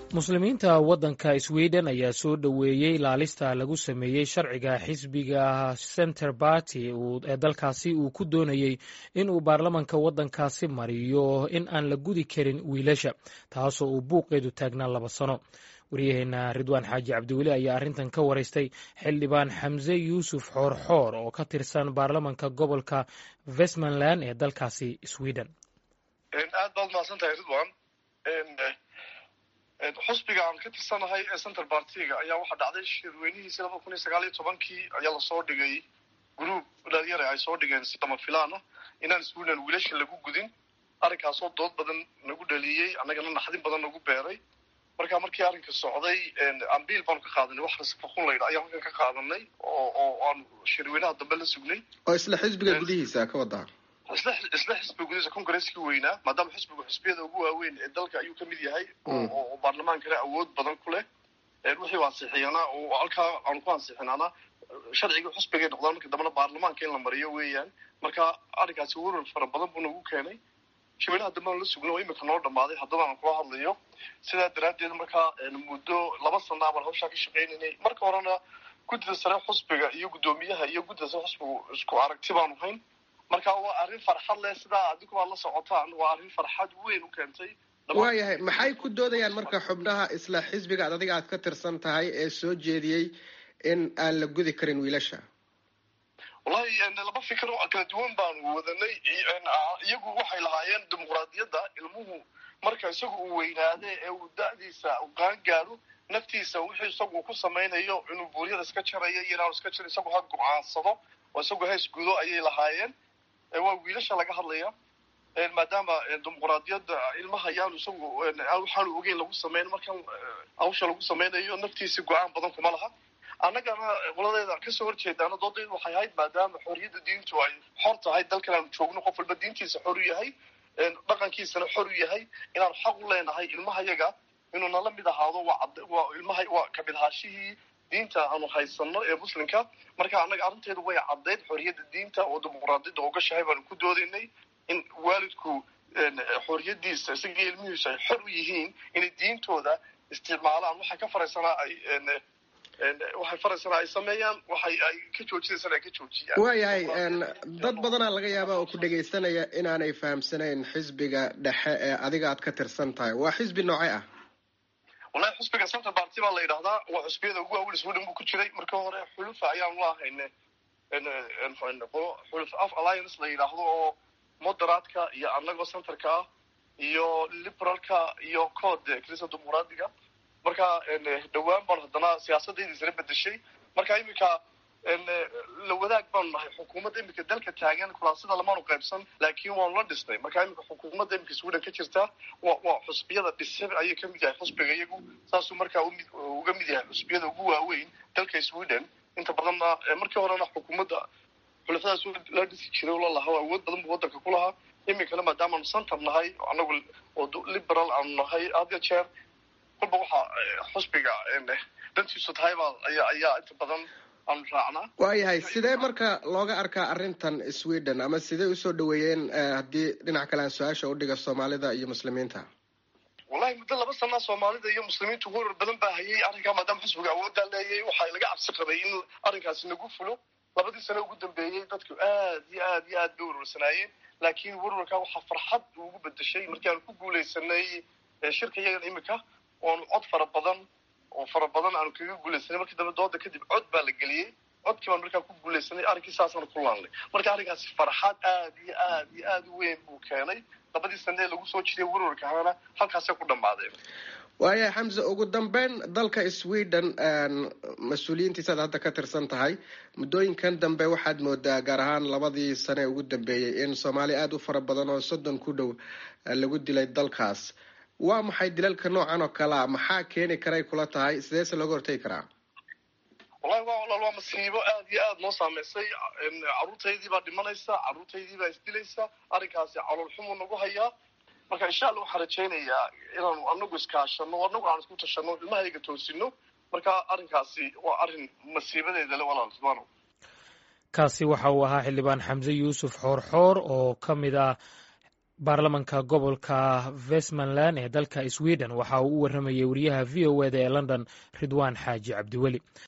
muslimiinta waddanka sweden ayaa soo dhoweeyey laalista lagu sameeyey sharciga xisbiga center barty ee dalkaasi uu ku doonayey in uu baarlamanka waddankaasi mariyo in aan la gudi karin wiilasha taasoo uu buuqeedu taagnaa laba sano waryaheena ridwaan xaaji cabdiweli ayaa arrintan ka waraystay xildhibaan xamse yuusuf xoorxoor oo ka tirsan baarlamanka gobolka westmanland ee dalkaasi sweden aad baad mahadsantahay ridwan xusbiga aan ka tirsanahay ee center bartiga ayaa waxaa dhacday shirweynihiisi laba kun iyo sagaal iyo tobankii ayaa lasoo dhigay group dhalinyare ay soo dhigeen si lama filaan ah inaan sweden wiilasha lagu gudin arrinkaasoo dood badan nagu dhaliyey annagana naxdin badan nagu beeray marka markii arrinka socday ambiil baanu ka qaadanay wax rasfaqun laydha ayaan halkan ka qaadanay oo oo aanu shirweynaha dambe la sugnay oo isla xisbiga gudihiisa ka wadaa isla isla xisbiga gudihiisa congresskii weynaa maadaama xisbigu xisbiyada ugu waaweyn ee dalka ayuu kamid yahay oo baarlamaankana awood badan ku leh wixii ansixiyana oo halkaa aanu ku ansixinaana sharcigii xusbigay noqdaan marka dambena baarlamaanka in la mariyo weeyaan marka arrinkaasi warar fara badan buu nagu keenay shirweynaha dambe aan la sugna oo imika noo dhamaaday haddaba aan kula hadlayo sidaa daraaddeed markaa muddo laba sana baan hawshaa ka shaqaynaynay marka horena guddida sare xusbiga iyo guddoomiyaha iyo guddida sare xusbigu isku aragti baanu hayn marka waa arrin farxad leh sidaa adigu aad la socotaan waa arrin farxad weyn u keentay waayahay maxay ku doodayaan marka xubnaha isla xisbiga ad adiga aad ka tirsan tahay ee soo jeediyey in aan la gudi karin wiilasha wallahi laba fikir oo kala duwan baanu wadanay iyagu waxay lahaayeen dimuqraadiyadda ilmuhu marka isagu uu weynaade ee uu da-diisa u qaan gaadho naftiisa wixii isagu ku samaynayo inuu buuryada iska jarayo iyo inaanu iska jaro isagu ha go-aansado oo isagu ha isgudo ayay lahaayeen waa wiilasha laga hadlaya maadaama dimuqraadiyadda ilmaha yaanu isagu waxaanu ogeyn lagu sameyn markan hawsha lagu sameynayo naftiisa go-aan badan kuma laha annagana qoladeeda kasoo horjeedaana doodaydu waxay ahayd maadaama xorriyadda diintu ay xor tahay dalkan aanu joogno qof walba diintiisa xor u yahay dhaqankiisana xor u yahay inaanu xaq u leenahay ilmahayaga inuu nala mid ahaado waa ilmaha waa kamid ahaashihii diinta aanu haysano ee muslimka marka annaga arrinteedu way caddayd xorriyadda diinta oo dimuqraadiyadda ogashahay baanu ku doodaynay in waalidku xorriyadiisa isagii ilmihiisu ay xor u yihiin inay diintooda isticmaalaan waxay ka faraysanaa ay waxay faraysanaa ay sameeyaan waxay ay ka joojinaysana ay ka joojiyaan waayahay dad badanaa laga yaaba oo ku dhegaysanaya inaanay fahamsanayn xisbiga dhexe ee adiga aad ka tirsan tahay waa xisbi noocee ah wallahi xusbiga center barty baa la yidhahdaa waa xusbiyada ugu waaweyn sweden buu ku jiray marka hore xulufa ayaanu lahayne xuluf af alliance la yidhaahdo oo moderaadka iyo annagoo centerka ah iyo liberalka iyo code kirista dimuqraadiga marka dhowaan baan haddana siyaasadayda isla bedeshay marka iminka la wadaag baanu nahay xukuumadda iminka dalka taagan kulaasida lamaanu qaybsan laakiin waanu la dhisnay marka iminka xukuumadda iminka sweden ka jirta wa waa xusbiyada dhisan ayay kamid yahay xusbiga iyagu saasuu markaa uga mid yahay xusbiyada ugu waaweyn dalka sweden inta badanna markii horena xukuumadda xulafadaas la dhisi jiray oo lalahaa awood badan buu waddanka ku lahaa iminkana maadaamaanu center nahay anagu oo liberal aanu nahay had ya jeer kolba waxaa xusbiga dantiisu tahay baa ayaa ayaa inta badan aanu raacnaa waayahay sidee marka looga arkaa arrintan sweden ama sidee usoo dhaweeyeen haddii dhinac kale aan su-aasha udhiga soomaalida iyo muslimiinta wallahi muddo laba sanaa soomaalida iyo muslimiintu warar badan baa hayay arrinkaa maadaama xusbiga awooddaa leeyay waxaa laga cabsi qabay in arrinkaasi nagu fulo labadii sane ugu dambeeyey dadku aad iyo aad iyo aad bay warwarsanaayeen laakiin warwarkaa waxaa farxad ugu bedeshay markii aanu ku guulaysanay shirka iyagan iminka oanu cod fara badan oo fara badan aanu kaga guulaysanay markii dambe dooda kadib cod baa la geliyey codkii baan markaa ku guulaysanay arrinkii saasaanu ku laanlay marka arrinkaasi farxad aad iyo aad iyo aad u weyn buu keenay labadii sane ee lagu soo jiray warwarkaana halkaasay ku dhammaadeen waayahay xamse ugu dambeyn dalka sweden mas-uuliyiintiisa ad hadda ka tirsan tahay muddooyinkan dambe waxaad moodaa gaar ahaan labadii sane ugu dambeeyey in soomaali aada u fara badan oo soddon ku dhow lagu dilay dalkaas waa maxay dilalka noocan oo kalea maxaa keeni karay kula tahay sideese looga hortegi karaa wallahi waa walaal waa masiibo aad iyo aad noo saameysay carruurtaydii baa dhimanaysa carruurtaydii baa isdilaysa arrinkaasi calool xumuu nagu hayaa marka insha allah waxaan rajaynayaa inaanu anagu iskaashano anagu aan isku tashano ilmahayga toosino marka arrinkaasi waa arrin masiibadeeda le walaal subano kaasi waxa uu ahaa xildhibaan xamse yuusuf xoorxoor oo ka mid ah baarlamanka gobolka westmanland ee dalka sweden waxa uu u warramayey wariyaha v o eda ee london ridwaan xaaji cabdiweli